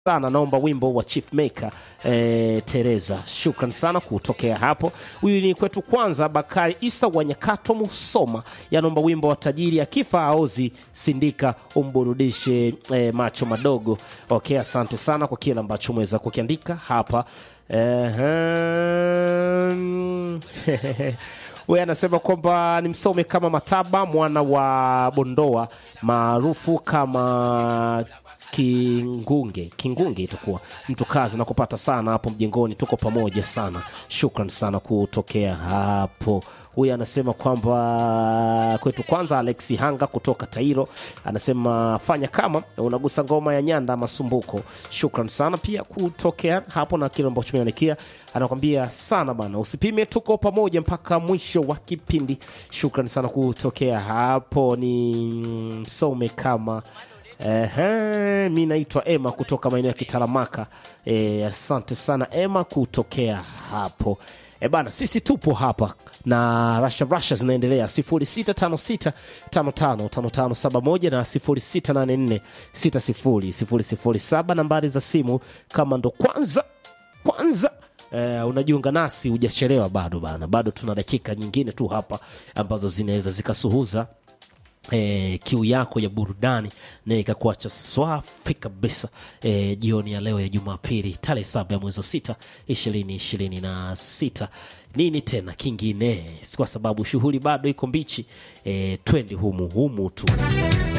sana naomba wimbo wa Chief Maker eh, Teresa. Shukran sana kutokea hapo. Huyu ni kwetu kwanza. Bakari Isa wa Nyakato Musoma yanaomba wimbo wa tajiri akifa aozi sindika umburudishe eh, macho madogo. Okay, asante sana kwa kile ambacho umeweza kukiandika hapa. Ehem. Huyu anasema kwamba ni msome kama Mataba mwana wa Bondoa maarufu kama Kingunge. Kingunge itakuwa mtu kazi na kupata sana hapo mjengoni, tuko pamoja sana. Shukran sana kutokea hapo. Huyu anasema kwamba kwetu kwanza, Alexi Hanga kutoka Tairo anasema fanya kama unagusa ngoma ya Nyanda Masumbuko. Shukran sana pia kutokea hapo na kile ambacho tumeandikia, anakwambia sana bana, usipime, tuko pamoja mpaka mwisho wa kipindi. Shukran sana kutokea hapo, ni msome kama Ehe, mi naitwa Emma kutoka maeneo ya Kitaramaka. E, asante sana Emma kutokea hapo. E bana, sisi tupo hapa na rasha rasha zinaendelea 0656555571 na 0684600007 nambari za simu. Kama ndo kwanza kwanza Uh, unajiunga nasi hujachelewa bado bana, bado tuna dakika nyingine tu hapa ambazo zinaweza zikasuhuza eh, kiu yako ya burudani na ikakuacha swafi kabisa eh, jioni ya leo ya Jumapili tarehe saba ya mwezi wa sita ishirini ishirini na sita. Nini tena kingine, kwa sababu shughuli bado iko mbichi eh, twendi humu humu tu.